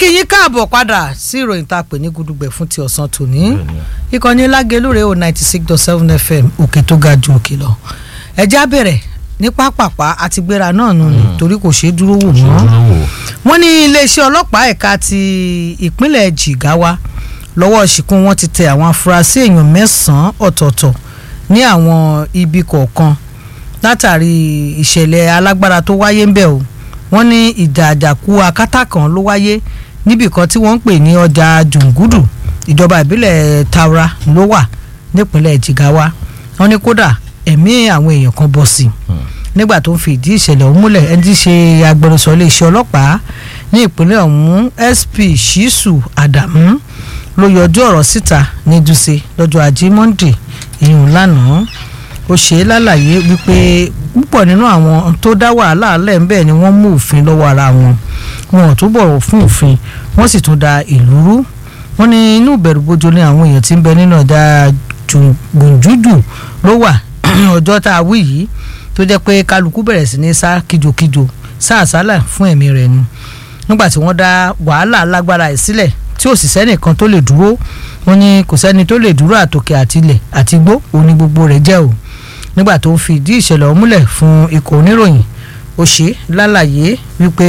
yín káàbọ̀ padà sí ìròyìn tá a pè ní gudugbẹ̀ fún ti ọ̀sán tòní ìkànnì lágelúre o ninety six dot seven fm òkè tó ga ju òkè lọ ẹjẹ́ á bẹ̀rẹ̀ ní pápápá àti gbéra náà nù ní torí kò ṣeé dúró wò mọ́ wọ́n ní iléeṣẹ́ ọlọ́pàá ẹ̀ka ti ìpínlẹ̀ Jigawa lọ́wọ́ ṣìkún wọn ti tẹ àwọn afurasí èèyàn mẹ́sàn-án ọ̀tọ̀ọ̀tọ̀ ní àwọn ibi kọ̀ọ̀kan látàrí ìṣẹ̀lẹ̀ alágbára tó wáyé ń bẹ̀ o wọ́n ní ìjà àjàkú akátá kan ló wáyé níbì kan tí wọ́n ń pè ní ọjà jùngúdù ìjọba ìbílẹ̀ Taura ló wà nípínlẹ̀ Jigawa wọ́n ní kódà ẹ̀mí àwọn èèyàn kan bọ́ sí i nígbà tó ń fi ìdí ìṣẹ̀lẹ̀ ọ̀hún múlẹ̀ ẹni tí í ṣe agbẹnusọ iléeṣẹ́ ọlọ́pàá ní ìpínlẹ̀ ọ̀hún SP Shisu Adamu ló yọjú ọ̀rọ̀ síta ní Dùsẹ̀ lọ́jọ́ ajé Monday ìyún lánàá ó ṣe é lálàyé wípé púpọ̀ nínú àwọn tó dá wàhálà lẹ̀ ń bẹ̀ ni wọ́n mú òfin lọ́wọ́ ara wọn wọn ò tún bọ̀wọ̀ fún òfin wọ́n sì tún da ìlú rú wọ́n ní inú ìbẹ̀rùbojo ni àwọn èèyàn tí ń bẹ nínú ọjà gbòǹjújù ló wà ọjọ́ tá a wí yìí tó jẹ́ pé kálukú bẹ̀rẹ̀ sí ní sá kíjokíjo sá àsálà fún ẹ̀mí rẹ̀ ni nígbà tí wọ́n dá wàhálà lágbára ẹ̀ sílẹ̀ tí ò sì sẹ́nìkan tó lè dúró wọ́n ní kò sẹ́ni tó lè dúró àtòkè àtilẹ̀ àtigbó òní gbogbo rẹ̀ jẹ́ o nígbà tó ń fi ìdí ìṣẹ̀lẹ̀ ọ̀hún múlẹ̀ fún ikọ̀ oníròyìn ó ṣe lálàyé wípé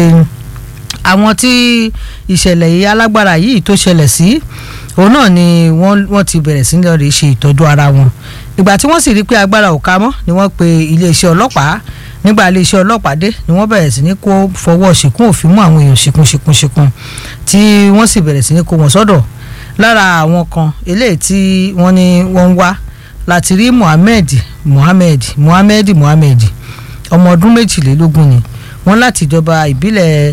àwọn tí ìṣẹ̀lẹ̀ yìí alágbára yìí tó ṣẹlẹ̀ sí òun náà ni wọ́n ti bẹ̀rẹ̀ sí ní lọ́ọ́ ṣe ìtọ́jú ara wọn ìgbà tí wọ́n sì rí pé agbára ò ká mọ́ ni wọ́n pe iléeṣẹ́ ọlọ́pàá nígbà iléeṣẹ́ ọlọ́pàá dé ni wọ́n bẹ̀rẹ̀ sí ní kó fọwọ́ ṣìkún òfin mú àwọn èèyàn ṣìkún ṣìkún ṣìkún tí wọ́n sì bẹ̀rẹ̀ sí ní kó wọn sọ́dọ̀ lára àwọn kan eléyìí tí wọ́n ní wọ́n ń wá láti rí Mohammed Mohammed Mohammed Mohammed ọmọ ọdún méjìlélógún ni wọ́n láti ìjọba ìbílẹ̀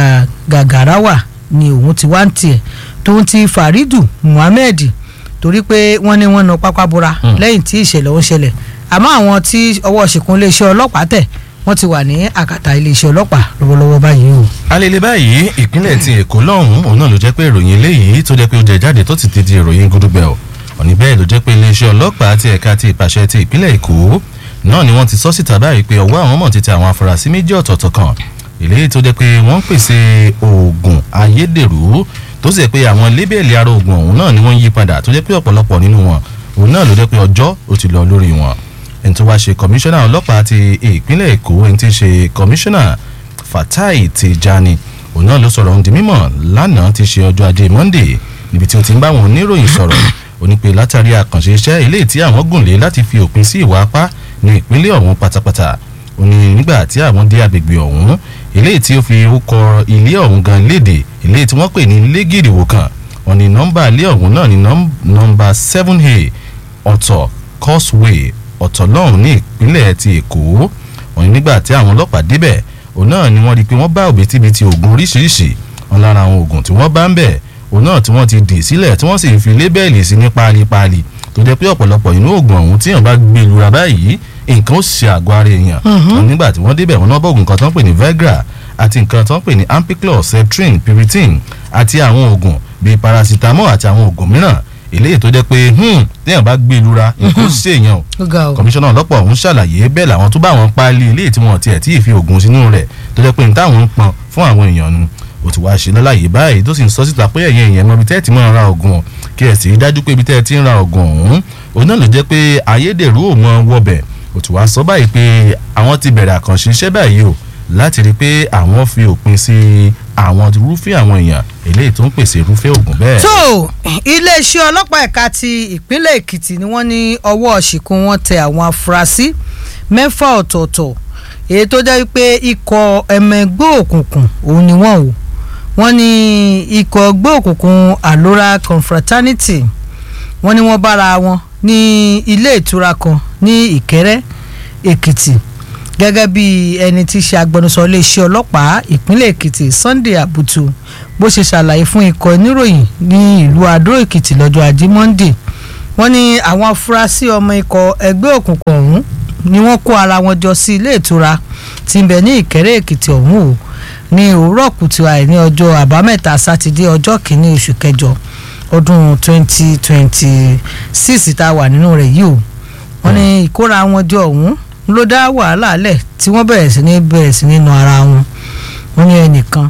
Gàgàráwà ni òun ti wá ń tiẹ̀ tó ń ti Faridu Mohammed torí pé wọ́n ní wọ́n na pápá bora lẹ́yìn tí ìṣẹ̀lẹ̀ ọ̀hún ṣẹlẹ̀ àmọ́ àwọn tí ọwọ́ ṣìkún iléeṣẹ́ ọlọ́pàá tẹ̀ wọ́n ti wà ní àkàtà iléeṣẹ́ ọlọ́pàá lọ́wọ́lọ́wọ́ báyìí o. alele báyìí ìpínlẹ̀ ti èkó lọ́hùn-ún òun náà ló jẹ́ pé ìròyìn eléyìí tó jẹ́ pé ó jẹ jáde tó ti ti di ìròyìn gúdúgbẹ̀ o òní bẹ́ẹ̀ ló jẹ́ pé iléeṣẹ́ ọlọ́pàá ti ẹ̀ka ti ìpàṣẹ ti ìpínlẹ̀ èkó náà ni wọ́n ti sọ síta báyìí pé ọwọ́ àwọn mọ̀ ti tẹ àwọn afurasí méjì ọ̀tọ̀ọ̀tọ̀ kan eléyìí tó jẹ́ pé wọ́n ń pèsè oògùn ayédèrú tó sì jẹ́ pé àwọn lébèlì ara oògùn ọ̀hún náà ni wọ́n ń yí padà tó jẹ́ pé ọ̀pọ̀lọpọ̀ nínú wọn òun náà ló jẹ́ pé ọjọ́ ó ti lọ lórí wọn ẹni tó wá ṣe kọmíṣánná ọlọ́pàá ti ìpínlẹ̀ èkó ẹni tí ń ṣe kọmíṣánná Fatai Tijani òun náà ló sọ̀rọ̀ ohun di mímọ̀ lánàá ti ṣe ọjọ́ ajé Monday níbi tí ó ti ń bá àwọn oníròyìn sọ̀rọ̀ ó ní pé látàrí àkànṣe iṣẹ́ eléyìí tí àwọn gùn lé láti fi òpin sí ìwà apá ní ìpínlẹ̀ ọ̀hún pátápátá ó ní nígbà tí àwọn dé agbègbè ọ̀hún eléyìí tí ó fi orúkọ ilé ọ̀hún gan léde eléyìí tí wọ́n pè ní légìrìwò kan wọ́n ní nọ́mbà ilé ọ̀hún náà ní nọ́mbà seven a ọ̀tọ̀ causeway ọ̀tọ̀ lọ́hùn ní ìpínlẹ̀ ti èkó wọ́n ní nígbà tí àwọn ọlọ́pàá débẹ̀ òun náà ni wọ́n rí i pé wọ́n bá òbítíbitì oògùn oríṣiríṣi wọn lára àwọn oògùn tí wọ́n bá ń bẹ̀ òun náà tí wọ́n ti dì sílẹ̀ tí wọ́n sì fi lébẹ́ẹ̀lì sí ní páálí-páálí tó jẹ́ pé ọ̀pọ̀lọpọ̀ inú oògùn ọ̀hún tí èèyàn bá gbé lura báyìí nǹkan ó ṣe àgọ́ ara èèyàn wọn nígbà tí wọ́n débẹ̀ wọn náà bọ̀ oògùn kan tó ń pè ní Viagra àti nǹkan tó ń pè ní ampiclox septrin piriton àti àwọn oògùn bíi paracetamol àti àwọn oògùn mìíràn eléyìí tó jẹ́ pé téèyàn bá gbé lura nǹkan ó ṣe èèyàn o kọmíṣánná ọlọ́pàá ọ̀hún ṣàlàyé bẹ́ẹ̀ làwọn tó bá wọn páálí eléyìí tí wọ́n tiẹ̀ tí ì fi oògùn sínú rẹ̀ tó jẹ́ pé ní táwọn ń pọn fún àwọn èèyàn nu ó ti wá ṣe lọ́láyè báyìí tó sì ń sọ síta pé ẹ̀yin èèyàn mọ ibi tẹ́ ẹ ti máa ra oògùn kí ẹ sì dájú pé ibi tẹ́ ẹ ti ń ra oògùn ọ̀hún òun náà ló jẹ́ pé ayédèrú ò mọ wọbẹ̀ ó ti wá sọ báyìí pé àwọn ti bẹ̀rẹ̀ àkànṣe iṣẹ́ báyìí o láti rí i pé àwọn fi òpin sí àwọn irúfẹ́ àwọn èèyàn eléyìí tó ń pèsè irúfẹ́ oògùn bẹ́ẹ̀. tó iléeṣẹ́ ọlọ́pàá ẹ̀ka ti ìpínlẹ̀ èkìtì ni wọ́n ní ọwọ́ ṣìkún wọn tẹ àwọn afurasí mẹ́fà ọ̀tọ̀ọ̀tọ̀ èyí tó jẹ́ pé ikọ̀ ẹ̀mẹ́gbẹ́ òkùnkùn òun ni wọ́n o wọ́n ní ikọ̀ ẹgbẹ́ òkùnkùn alora confraternity wọ́n ní wọ́n bára wọn ní ilé ìtura kan ní ìkẹ́rẹ́ èkìtì gẹ́gẹ́ bí ẹni tí í ṣe agbẹnusọ iléeṣẹ́ ọlọ́pàá ìpínlẹ̀ èkìtì sunday abutu bó ṣe ṣàlàyé fún ikọ̀ oníròyìn ní ìlú adó èkìtì lọ́jọ́ ajé monday wọ́n ní àwọn afurasí ọmọ ikọ̀ ẹgbẹ́ òkùnkùn ọ̀hún ni wọ́n kó ara wọn jọ sí ilé ìtura tí ń bẹ ní ìkẹ́rẹ́ èkìtì ọ̀hún o ní òwúrọ̀ kùtù àì ní ọjọ́ àbámẹ́ta sátidé ọjọ́ kìíní oṣù kẹjọ ọdún twenty twenty six tá a wà nínú rẹ̀ yìí o wọ́n ní ìkóra wọn jọ ọ̀hún ló dá wàhálà lẹ̀ tí wọ́n bẹ̀rẹ̀ sí ní bẹ̀rẹ̀ sí ní nu ara wọn wọ́n ní ẹnìkan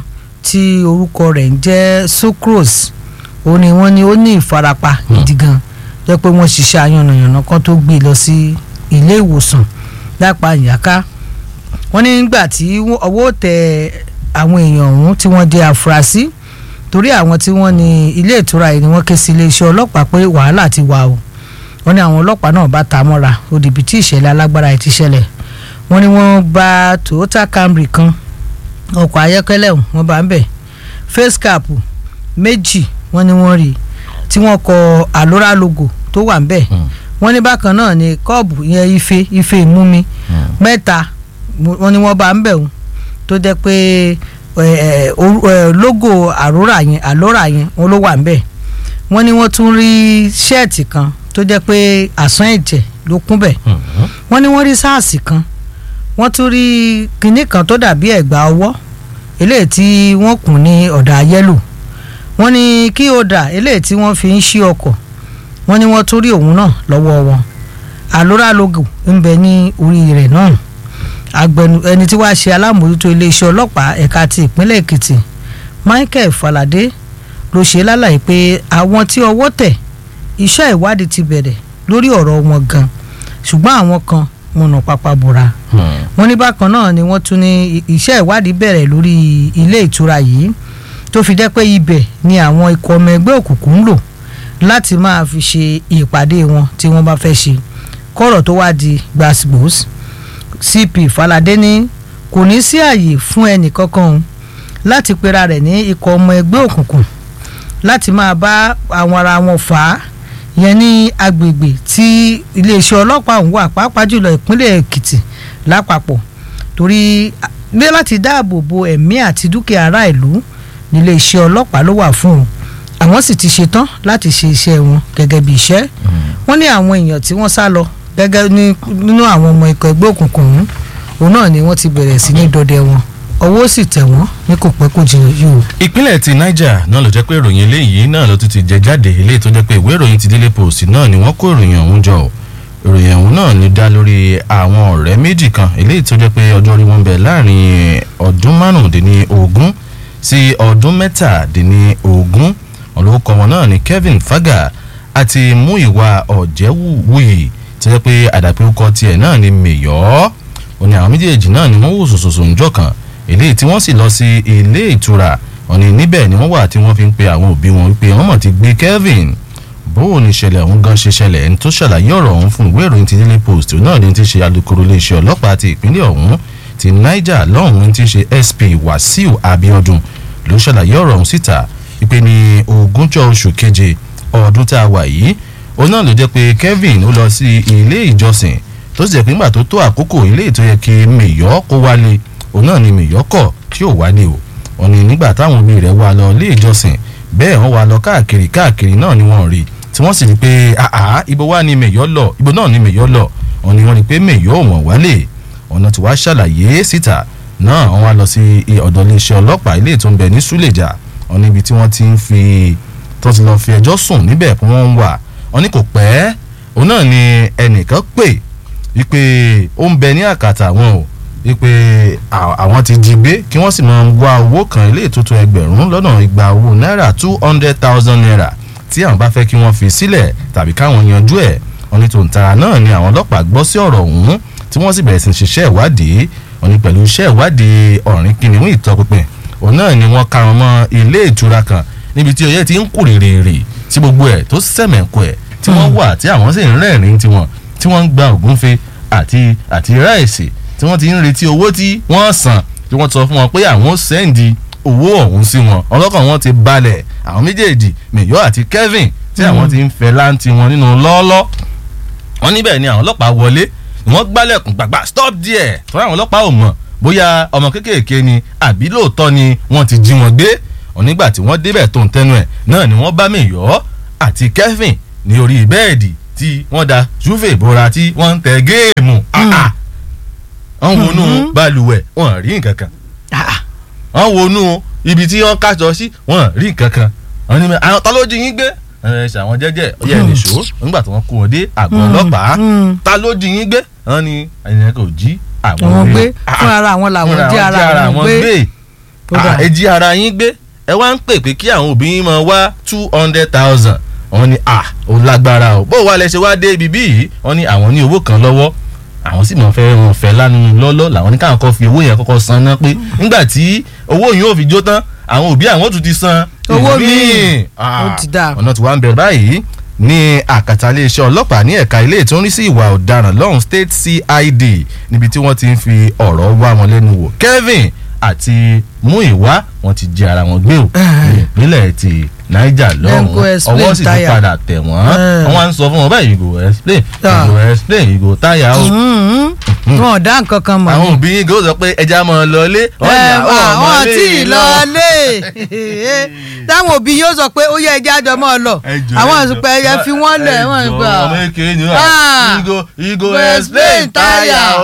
tí orúkọ rẹ̀ ń jẹ́ sucrose ó ní wọ́n ní ó ní ìfarapa gidi gan jẹ́ pé wọ́n ṣiṣẹ́ ayànnàyànnà kan tó gbé lọ sí ilé ìwòsàn lápá ìyáká wọ́n ní nígbà tí ọwọ́ tẹ àwọn èèyàn ọ̀hún tí wọ́n jẹ́ àfúrásì torí àwọn tí wọ́n ní ilé ìtura yìí ni wọ́n ké sí iléeṣẹ́ ọlọ́pàá pé wàhálà ti wà o wọ́n ní àwọn ọlọ́pàá náà bá ta mọ́ra òdìbí tí ìṣẹ̀lẹ̀ alágbára yìí ti ṣẹlẹ̀ wọ́n ní wọ́n bá Toyota Camry kan ọkọ̀ ayọ́kẹ́lẹ́ ọ̀hún wọ́n bá ń bẹ̀ face cap méjì wọ́n ní wọ́n rí tí wọ́n kọ Alora logo tó wà ń bẹ̀ wọ́n ní bákan náà ni kọ́ọ̀bù yẹn ife ife ìmúmi mẹ́ta wọ́n ní wọ́n bá ń bẹ̀ ọ̀hún tó jẹ́ pé logo Alora yẹn Alora yẹn wọ́n ló wà ń bẹ̀ wọ́n ní wọ́n tún rí ṣẹ́ẹ̀tì kan tó jẹ́ pé àsán ẹ̀jẹ̀ ló kún bẹ̀ wọ́n ní wọ́n rí sáàsì kan wọ́n tún rí kinní kan tó dàbí ẹ̀gbà ọwọ́ eléyìí tí wọ́n kùn ní ọ̀dà yẹ́lò wọ́n ní kí ọ̀dà eléyìí tí wọ́n fi ń ṣí ọkọ̀ wọ́n ní wọ́n tún rí òun náà lọ́wọ́ wọn Alora logo ń bẹ ní orí rẹ̀ náà agbẹnu ẹni tí wàá ṣe alámòójútó iléeṣẹ́ ọlọ́pàá ẹ̀ka ti ìpínlẹ̀ Èkìtì Michael Falade ló ṣe lálàyé pé àwọn tí ọwọ́ tẹ̀ iṣẹ́ ìwádìí ti bẹ̀rẹ̀ lórí ọ̀rọ̀ wọn gan ṣùgbọ́n àwọn kan múnà pápá bora wọ́n ní bákan náà ni wọ́n tún ní iṣẹ́ ìwádìí bẹ̀rẹ̀ lórí ilé ìtura yìí tó fi jẹ́ pé ibẹ̀ ni àwọn ikọ̀ ọmọ ẹgbẹ́ òkùnkùn ń lò láti máa fi ṣe ìpàdé wọn tí wọ́n bá fẹ́ ṣe kọ́rọ̀ tó wá di gbàsgbòs CP Falade ní kò ní sí àyè fún ẹnì kankan láti pera rẹ̀ ní ikọ̀ ọmọ ẹgbẹ́ òkùnkùn láti máa bá àwọn ara wọn fà á yẹn ní agbègbè tí iléeṣẹ́ ọlọ́pàá ń wà pàápàá jùlọ ìpínlẹ̀ Èkìtì lápapọ̀ torí ní láti dáàbò bo ẹ̀mí àti dúkìá ará ìlú níléeṣẹ́ ọlọ́pàá ló wà fún un àwọn sì ti ṣetán láti ṣe iṣẹ́ wọn gẹ́gẹ́ bí iṣẹ́ wọ́n ní àwọn èèyàn tí wọ́n sá lọ gẹ́gẹ́ nínú àwọn ọmọ ikọ̀ ẹgbẹ́ òkùnkùn ọ̀hún òun náà ni wọ́n ti bẹ̀rẹ̀ sí ní dọdẹ wọn ọwọ́ sì tẹ̀ wọ́n ní kò pẹ́ kò jìnnà yìí o. ìpínlẹ̀ ti Niger náà ló jẹ́ pé ìròyìn eléyìí náà ló tún ti jẹ jáde eléyìí tó jẹ́ pé ìwé ìròyìn ti Daily Post náà ni wọ́n kó ìròyìn ọ̀hún jọ ìròyìn ọ̀hún náà ni dá lórí àwọn ọ̀rẹ́ méjì kan eléyìí tó jẹ́ pé ọjọ́ orí wọn bẹ̀ láàrin ọdún márùndínlógún sí ọdún mẹ́tàdínlógún olórúkọ wọn náà ni Kevin Faga àti Múyìwá Ọ̀jẹ̀wùwì tó jẹ́ pé àdàpé orúkọ tiẹ̀ náà ni Mèyọ́ òní àwọn méjèèjì náà ni wọ́n wò sòsòsò ńjọ́ kan eléyìí tí wọ́n sì lọ sí ilé ìtura òní níbẹ̀ ni wọ́n wà tí wọ́n fi ń pe àwọn òbí wọn wípé wọ́n mọ̀ ti gbé Kevin bóun ni ìṣẹ̀lẹ̀ ọ̀hún gan ṣe ṣẹlẹ̀ ẹni tó ṣàlàyé ọ̀rọ̀ ọ̀hún fún ìwé ìròyìn ti Daily Post náà ni ti ṣe alukoro iléeṣẹ́ ọlọ́pàá ti ìpínlẹ̀ ọ̀hún ti Niger lọ́hùn ti ṣe SP Wasiu Abiodun ló ṣàlàyé ọ̀rọ̀ ọ̀hún síta wípé ní ogúnjọ́ oṣù keje ọdún tá a wà yìí òun náà ló jẹ́ pé Kevin ó lọ sí ilé ìjọsìn tó sì jẹ́ pé nígbà tó tó àkókò ilé ìtó yẹ kí Mèyọ́ kó wálé òun náà ni Mèyọ́ kọ̀ tí ò wálé o òun ni nígbà táwọn òbí rẹ̀ wá lọ ilé ìjọsìn bẹ́ẹ̀ wọ́n wá lọ káàkiri káàkiri náà ni wọ́n rí tí wọ́n sì rí pé àá ibo wá ni Mèyọ́ lọ ibo náà ni Mèyọ́ lọ òun ni wọ́n rí pé Mèyọ́ ò wọ́n wálé ọ̀nà tí wàá ṣàlàyé síta náà wọ́n wá lọ sí ọ̀dọ̀ iléeṣẹ́ ọlọ́pàá ilé tó ń bẹ ní Súlèjà òun níbi tí wọ́n ti ń fi tó ti lọ fi ẹjọ́ sùn níbẹ̀ pé wọ́n ń wà wọ́n ní kò pẹ́ òun náà ni ẹnìkan pè wípé ó ń bẹ ní àkàtà wọn o wípé àwọn ti jí gbé kí wọ́n sì máa wá owó kan ilé ìtótó ẹgbẹ̀rún lọ́nà igba owó náírà two hundred thousand naira tí àwọn bá fẹ́ kí wọ́n fi sílẹ̀ tàbí káwọn yanjú ẹ̀ wọ́n ní tòǹtara náà ni àwọn ọlọ́pàá gbọ́ sí ọ̀rọ̀ ọ̀hún tí wọ́n sì bẹ̀rẹ̀ sí ṣiṣẹ́ ìwádìí wọ́n ní pẹ̀lú iṣẹ́ ìwádìí ọ̀rìn kìnìún ìtọpinpin òun náà ni wọ́n karùn mọ́ ilé ìtura kan níbi tí ọyẹ́ ti ń kú rèrèrè tí gbogbo ẹ̀ tó sẹ̀mẹ̀kọ ẹ̀ tí wọ́n wà tí àwọn sì ń rẹ́rìn tiwọn tí wọ́n ń gba ògúnfe àti àti ráìsì tí wọ́n ti ń retí owó tí wọ́n san tí wọ́n sọ fún wọn pé àwọn sẹ́ǹdì owó ọ̀hún sí wọn ọlọ́kàn wọn ti balẹ̀ àwọn méjèèjì Mèyọ́ àti Kevin tí àwọn ti ń fẹ́ láǹtí wọn nínú lọ́ọ́lọ́ wọn níbẹ̀ ni àwọn ọlọ́pàá wọlé ni wọ́n gbálẹ̀kùn gbàgbà stop there tọ́lá àwọn ọlọ́pàá ò mọ̀ bóyá ọmọ kéékèèké ni àbí lóòótọ́ ni wọ́n ti jí wọn gbé onígbà tí wọ́n débẹ̀ tó ń tẹnu ẹ̀ náà ni wọ́n bá Mèyọ́ àti Kevin ní orí bẹ́ẹ̀dì tí wọ́n da júfè bora tí wọ́n ń tẹ géèmù wọ́n wọnú balùwẹ̀ wọ́n rí nǹkan kan wọ́n wọnú ibi tí wọ́n kájọ sí wọ́n rí nǹkan kan wọ́n ní àwọn ta ló jí yín gbé ẹ ṣàwọn jẹ́jẹ́ ọyẹ ẹ nìṣó nígbà tí wọ́n kó wọn dé àgọ́ ọlọ́pàá ta ló jí yín gbé wọ́n ní ẹnìyẹn kò jí àwọn gbé fún ara àwọn làwọn jẹ́ ara àwọn gbé Ó dà. ẹ jí ara yín gbé ẹ wá ń pè pé kí àwọn òbí yín máa wá two hundred thousand wọ́n ní à ó lágbára o bó wà lẹ ṣe wá dé ibi bí yìí wọ́n ní àwọn ní owó kan lọ́wọ́ àwọn sì máa fẹ́ wọn fẹ́ lánàá lọ́lọ́ làwọn ní káwọn kọ́ fi owó yẹn kọ́kọ́ san ná pé nígbà tí owó yìí ò fi jó tán àwọn òbí àwọn tún ti san Owó ìmíì. míì. Ah, Ó ti dáa. ọ̀nà tí wàá ń bẹ̀rẹ̀ báyìí ní àkàtà iléeṣẹ́ ọlọ́pàá ní ẹ̀ka ilé tó ń rí sí ìwà ọ̀daràn lọ́hùn state cid níbi tí wọ́n ti ń fi ọ̀rọ̀ wá wọn lẹ́nu wò kevin àti muiwa wọ́n ti jẹ ara wọn gbé o ní ìpínlẹ̀ ti niger Then go lọ́hùn explain ọwọ́ sì ti tire. padà tẹ̀ wọ́n Eh. wọ́n wá ń sọ fún wọn báyìí you go explain Ah. you go explain you go tire o Mhm. wọn ò dá nǹkan kan mọ̀ àwọn ni. òbí yín gò sọ pé ẹja máa lọ ilé ẹ àwọn tí ì lọ lé táwọn òbí yóò sọ pé ó yẹ ẹja àjọ mọ́ ọ lọ àwọn àsùpẹ̀ ẹyẹ fi wọ́n lẹ̀ wọ́n ń gbà. ọmọ èké ni Ah. wọ́n igo igo Go explain tire o.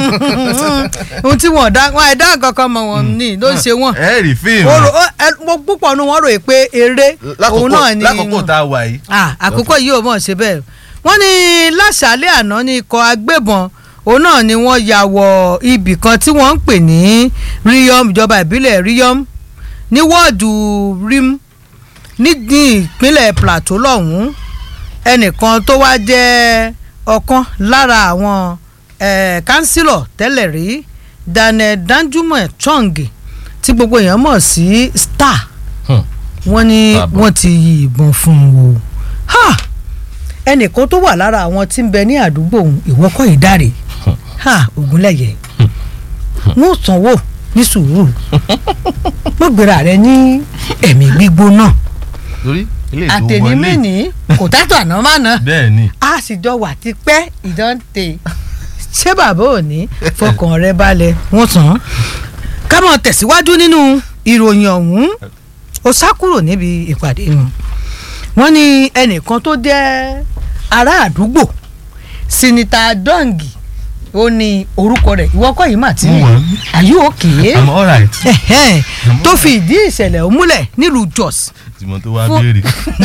ohun tí wọn ò dá wọn àìdá nǹkan kan mọ̀ wọn ní ló ń ṣe wọn. ẹ rí fíìmù Ó rò- ó- ẹ- mo púpọ̀ nu wọn rò pé eré òun náà ni lákòókò tá a wà yìí. Ah, àkókò yìí ò mọ̀ ṣe bẹ́ẹ̀ wọ́n ní láṣálẹ̀ àná ní ikọ̀ agbébọn òun náà ni wọ́n ya wọ ibì kan tí wọ́n ń pè ní Riyom ìjọba ìbílẹ̀ Riyom ní wọ́ọ̀dù Rim ní ní ìpínlẹ̀ Plateau lọ́hùn-ún ẹnìkan tó wá jẹ́ ọ̀kan lára àwọn eh, kánsílọ̀ tẹ́lẹ̀ rí Daniel Danjuma Chong tí gbogbo èèyàn mọ̀ sí Star Hmm. wọ́n ní Bàbá. wọ́n ti yìnbọn fún un o ha ẹnìkan tó wà lára àwọn tí ń bẹ ní àdúgbò òun ìwọ́kọ̀ ìdáre ha Ògúnlẹ̀yẹ wọ́n sanwó ní sùúrù wọ́n gbéra rẹ ní ẹ̀mí gbígbóná torí ilé ìlú wọlé àtẹnimẹ́ni kò tátọ̀ àná má ná bẹ́ẹ̀ ni a sì jọ wà tipẹ́ ìdánte ṣé bàbá ò ní fọkàn rẹ balẹ̀ wọ́n tán án. ká mọ̀ tẹ̀síwájú nínú ìròyìn ọ̀hún ó sá kúrò níbi ìpàdé wọn wọ́n ní ẹnìkan tó jẹ́ ará àdúgbò sinita dọ́ǹgì ó ní orúkọ rẹ̀ ìwọ́kọ̀ yìí mà ti rí Mo wà. are you okay? i'm alright Ẹ̀hẹ́n, tó fi ìdí ìṣẹ̀lẹ̀ ọ̀hún múlẹ̀ nílùú Jos tìmọ̀ tó wá Fún- béèrè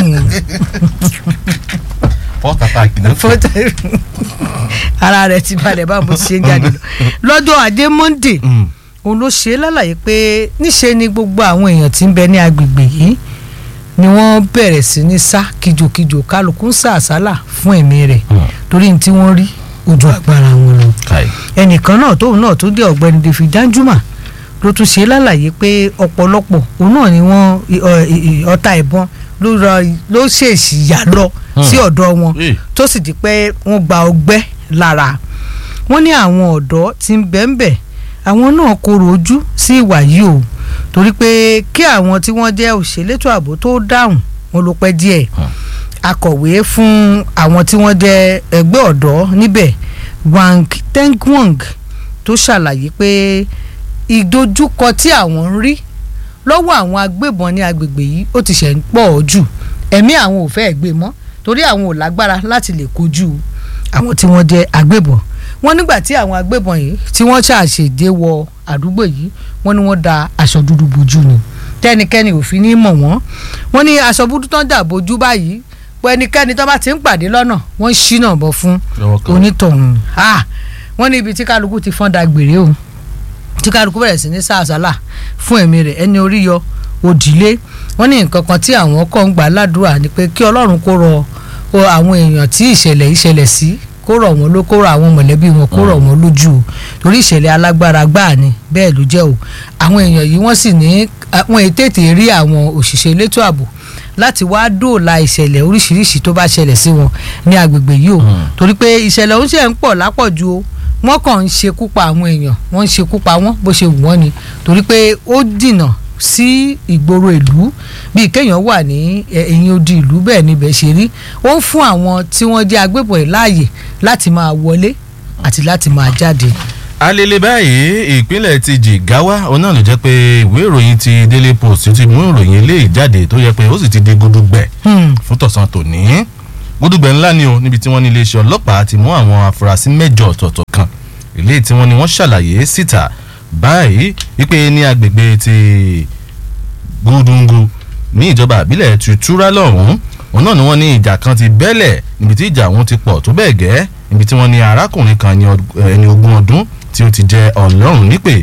first attack náà fọ́tò ara rẹ̀ ti balẹ̀ báwo bó ṣe ń jáde lọ lọ́jọ́ ajé monde Mm. òun ló ṣe é lálàyé pé níṣe ni gbogbo àwọn èèyàn tí ń bẹ ní agbègbè yìí ni wọ́n bẹ̀rẹ̀ sí ní sá kìjokìjo kálukú ń sá àsálà fún ẹ̀mí rẹ̀ Mm. torí ní tí wọ́n rí ojú agbára wọn lọ kai ẹnìkan náà tóun náà tó jẹ́ ọ̀gbẹ́ni David Danjuma ló tún ṣe é lálàyé pé ọ̀pọ̀lọpọ̀ òun náà ni wọ́n i- ọ- i- i- ọta ìbọn ló rọ- ló ṣèèṣì yà lọ Hmm. sí ọ̀dọ̀ wọn Eh. tó sì di pé wọ́n gba ọgbẹ́ lára wọ́n ní àwọn ọ̀dọ́ tí ń bẹ ń bẹ̀ àwọn náà korò ojú sí ìwà yìí o torí pé kí àwọn tí wọ́n jẹ́ òṣèlétò ààbò tó dáhùn wọn ló pẹ́ díẹ̀ akọ̀wé fún àwọn tí wọ́n jẹ́ ẹgbẹ́ ọ̀dọ́ níbẹ̀ Wang Tengwang tó ṣàlàyé pé ìdojúkọ tí àwọn ń rí lọ́wọ́ àwọn agbébọn ní agbègbè yìí ó ti ṣẹ̀ ń pọ̀ jù ẹ̀mí àwọn ò fẹ́ gbé mọ́ torí àwọn ò lágbára láti lè kojú àwọn tí wọ́n jẹ́ agbébọn wọ́n nígbà tí àwọn agbébọn yìí tí wọ́n ṣàṣèdè wọ àdúgbò yìí wọ́n ní wọ́n da aṣọ dúdú bojú ni tẹ́nikẹ́ni ò fi ní mọ̀ wọ́n wọ́n ní aṣọ dúdú tán dà bojú báyìí pé ẹnikẹ́ni tó bá ti ń pàdé lọ́nà wọ́n ń ṣínà bọ̀ fún lọ́wọ́ kan onítọ̀hún ah wọ́n ní ibi tí kálukú ti fọ́n da gbèrè o tí kálukú bẹ̀rẹ̀ sí ní sàásálà fún ẹ̀mí rẹ̀ ẹni orí yọ òdìlé wọ́n ní nǹkan kan tí àwọn kọ́ ń gbà ládùúrà ni pé kí ọlọ́run kó rọ o àwọn èèyàn tí ìṣẹ̀lẹ̀ yìí ṣẹlẹ̀ sí kó rọ̀ wọ́n ló kó rọ̀ àwọn mọ̀lẹ́bí wọn kó rọ̀ wọ́n lójú o torí ìṣẹ̀lẹ̀ alágbára gbáà ni bẹ́ẹ̀ ló jẹ́ o àwọn èèyàn yìí wọ́n sì ní wọ́n tètè rí àwọn òṣìṣẹ́ elétò ààbò láti wá dóòlà ìṣẹ̀lẹ̀ oríṣiríṣi tó bá ṣẹlẹ̀ sí wọn ní agbègbè yìí o torí pé ìṣẹ̀lẹ̀ ó ṣe ń pọ̀ lápọ̀jù o wọ́n kàn ń ṣekú pa àwọn èèyàn wọ́n ń ṣekú pa wọ́n bó ṣe wù wọ́n ni torí pé ó dìnà sí ìgboro ìlú bíi kéèyàn wà ní ẹ̀yìn odi ìlú bẹ́ẹ̀ níbẹ̀ ṣe rí ó ń fún àwọn tí wọ́n jẹ́ agbébọn yìí láàyè láti máa wọlé àti láti máa jáde. alele báyìí ìpínlẹ̀ ti Jigawa òun náà ló jẹ́ pé ìwé ìròyìn ti Daily Post ti mú ìròyìn eléyìí jáde tó yẹ pé ó sì ti di gudugbẹ̀ fún tọ̀sán tòní gudugbẹ̀ ńlá ni o níbi tí wọ́n ní iléeṣẹ́ ọlọ́pàá ti mú àwọn afurasí mẹ́jọ ọ̀tọ̀ọ̀tọ̀ kan eléyìí tí wọ́n ní wọ́n ṣàlàyé síta báyìí wípé ní agbègbè ti gúdúngú ní ìjọba àbílẹ̀ tutura lọ́hùn-ún òun náà ni wọ́n ní ìjà kan ti bẹ́lẹ̀ níbi tí ìjà ọ̀hún ti pọ̀ tó bẹ́ẹ̀ gẹ́ níbi tí wọ́n ní arákùnrin kan ẹni ogún ọdún tí ó ti jẹ ọlọ́run nípè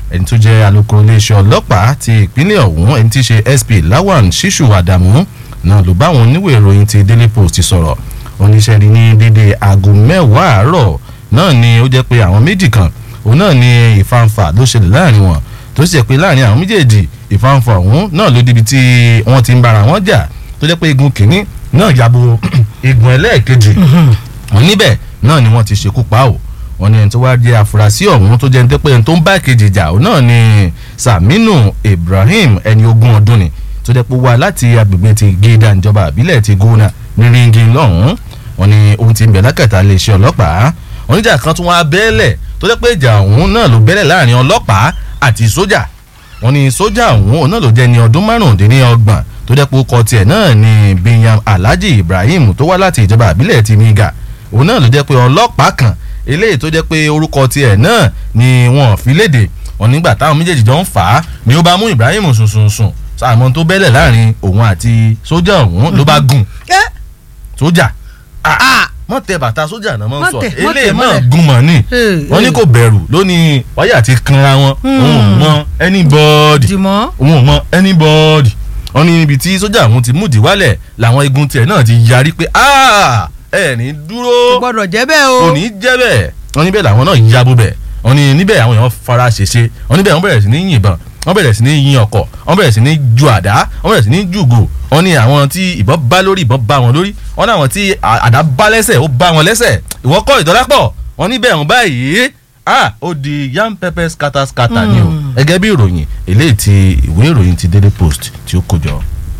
ẹni tó jẹ́ alukoro iléeṣẹ́ ọlọ́pàá ti ìpínlẹ̀ ọ̀hún ẹni tí í ṣe sp lawan shishu adamu náà ló bá àwọn oníwèé ìròyìn ti daily post sọ̀rọ̀ oníṣẹ́ rí ní dédé aago mẹ́wàá àárọ̀ náà ni ó jẹ́ pé àwọn méjì kan òun náà ni ìfanfà ló ṣẹlẹ̀ láàrin wọn tó sì jẹ́ pé láàrin àwọn méjèèjì ìfanfà ọ̀hún náà ló débi tí wọ́n ti ń bára wọn jà tó jẹ́ pé igun kìíní náà yabo igun ẹlẹ́ẹ̀kejì wọn níbẹ̀ náà ni wọ́n ti ṣekú pa ò wọ́n ní ẹni tó wá jẹ́ àfúrásì ọ̀hún tó jẹ́ ní pé ẹni tó ń bá kejì jà òun náà ni saminu ibrahim ẹni ogún ọdún ni tó jẹ́ pé wá láti agbègbè ti gíga ìjọba àbílẹ̀ ti gona ní ringi lọ́hùn-ún wọ́n ní ohun ti ń bẹ̀ lákàtà iléeṣẹ́ ọlọ́pàá oníjà kan tún wá bẹ́ẹ̀lẹ̀ tó jẹ́ pé ìjà ọ̀hún náà ló bẹ́ẹ̀lẹ̀ láàrin ọlọ́pàá àti sójà wọ́n ní sójà ọ̀hún òun náà ló jẹ́ ní ọdún márùndínlọ́gbọ̀n tó jẹ́ pé ó kọ tiẹ̀ náà ní binyam alhaji ibrahim tó wá láti ìjọba àbílẹ̀ ti niga òun náà ló jẹ́ pé ọlọ́pàá kan eléyìí tó jẹ́ pé orúkọ tiẹ̀ náà ni wọ́n fi léde wọ́n nígbà táwọn méjèèjì jọ ń fà á ni ó bá mú ibrahim sùnsùnsùn sàmọ́ tó bẹ́lẹ̀ láàrin òun àti sójà ọ̀hún ló bá gùn sójà mọ tẹ bàtà sójà náà mọ sọ eléyìí mọ gun mọ ni wọn ní kò bẹ̀rù lónìí wáyà ti kanra wọn òun ò mọ anybody òun ò mọ anybody wọn ní ibi tí sójà ọ̀hún ti múdi wálẹ̀ làwọn igun tiẹ̀ náà ti yarí pé ẹ ní dúró gbọ́dọ̀ jẹ́ bẹ́ẹ̀ o kò ní jẹ́ bẹ́ẹ̀ wọn níbẹ̀ làwọn náà yabo bẹ̀ wọn ní níbẹ̀ àwọn èèyàn fara ṣèṣe wọn níbẹ̀ wọn bẹ̀rẹ̀ sí ní yìnbọn wọn bẹ̀rẹ̀ sí ní yin ọkọ̀ wọn bẹ̀rẹ̀ sí ní ju àdá wọn bẹ̀rẹ̀ sí ní jùgò wọn ní àwọn tí ìbọn bá lórí ìbọn bá wọn lórí wọn ní àwọn tí àdá bá lẹ́sẹ̀ ó bá wọn lẹ́sẹ̀ ìwọ́n kọ́ ìdọ́lápọ̀ wọn níbẹ̀ wọn báyìí ah ó di yam pepper scatter scatter ni o gẹ́gẹ́ bí ìròyìn eléyìí ti ìwé ìròyìn ti daily post tí ó kó jọ.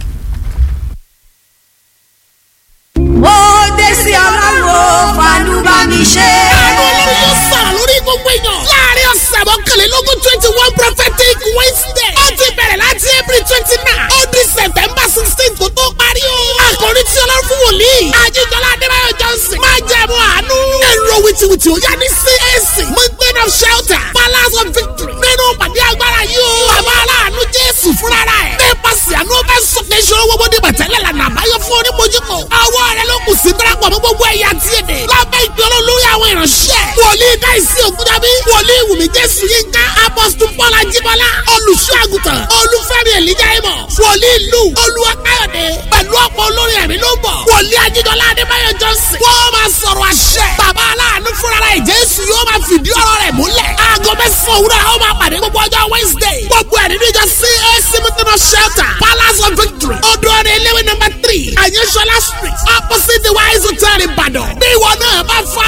ó dé sí ọlọ́run fàánú bá mi ṣe. àánú ọlọ́run yóò sọ̀rọ̀ lórí gbogbo èèyàn. láàrin ọ̀sẹ̀ mọ́kànlélógún twenty one prophetic wednesday. ó ti bẹ̀rẹ̀ láti april twenty nine. ó di september sixteen tó tó parí o. àkòrí tí ọlọ́run fún wòlíì. àjíjọlá adébáyọ̀ johnson. máa jẹ́ ẹ̀mú àánú. èrò wìtìwìtì ó yá ní cac. mountain of shelter. palace of victory. nínú pàdé agbára yìí o. bàbá aláàánú jésù fúnra rẹ̀. nípasẹ̀ àánú fẹ́ sọ̀kè ìṣòro gbogbo dé bàtẹ́lẹ̀ lànà àbáyọ fún onímọ̀júkọ. ọwọ́ rẹ̀ ló kù sí darapọ̀ mọ́ gbogbo ẹ̀yà tí èdè. lábẹ́ ìpè olórí àwọn ìránṣẹ́. wòlíì káìsí ògúndábí. wòlíì wùmí jésù yínká. apọ́sítù paul ajíbọ́lá. olùṣọ́ àgùntàn. olúfẹ́mi èlíjà ìmọ̀. wòlíì lù. olúwa káyọ̀dé. pẹ̀lú ọ̀pọ̀ olórí ẹ̀mí ló ń bọ̀. wòlíì ajídọ́lá adébáyọ̀ johnson. wọ́n máa sọ̀rọ̀ àṣẹ. bàbá aláàánú fúnra rẹ̀ jésù yóò máa fìdí ọ̀rọ̀ rẹ̀ múlẹ̀. aago mẹ́sàn-án òwúrọ̀ àwọn máa pàdé gbogbo ọjọ́ wednesday. gbogbo ẹ̀ nínú ìjọ cac mutino shelter palace of victory. odò ọ̀rẹ́ eléwé number three. àyẹ̀sọ́lá street opposite the wise hotel ìbàdàn. bí ìwọ náà bá fa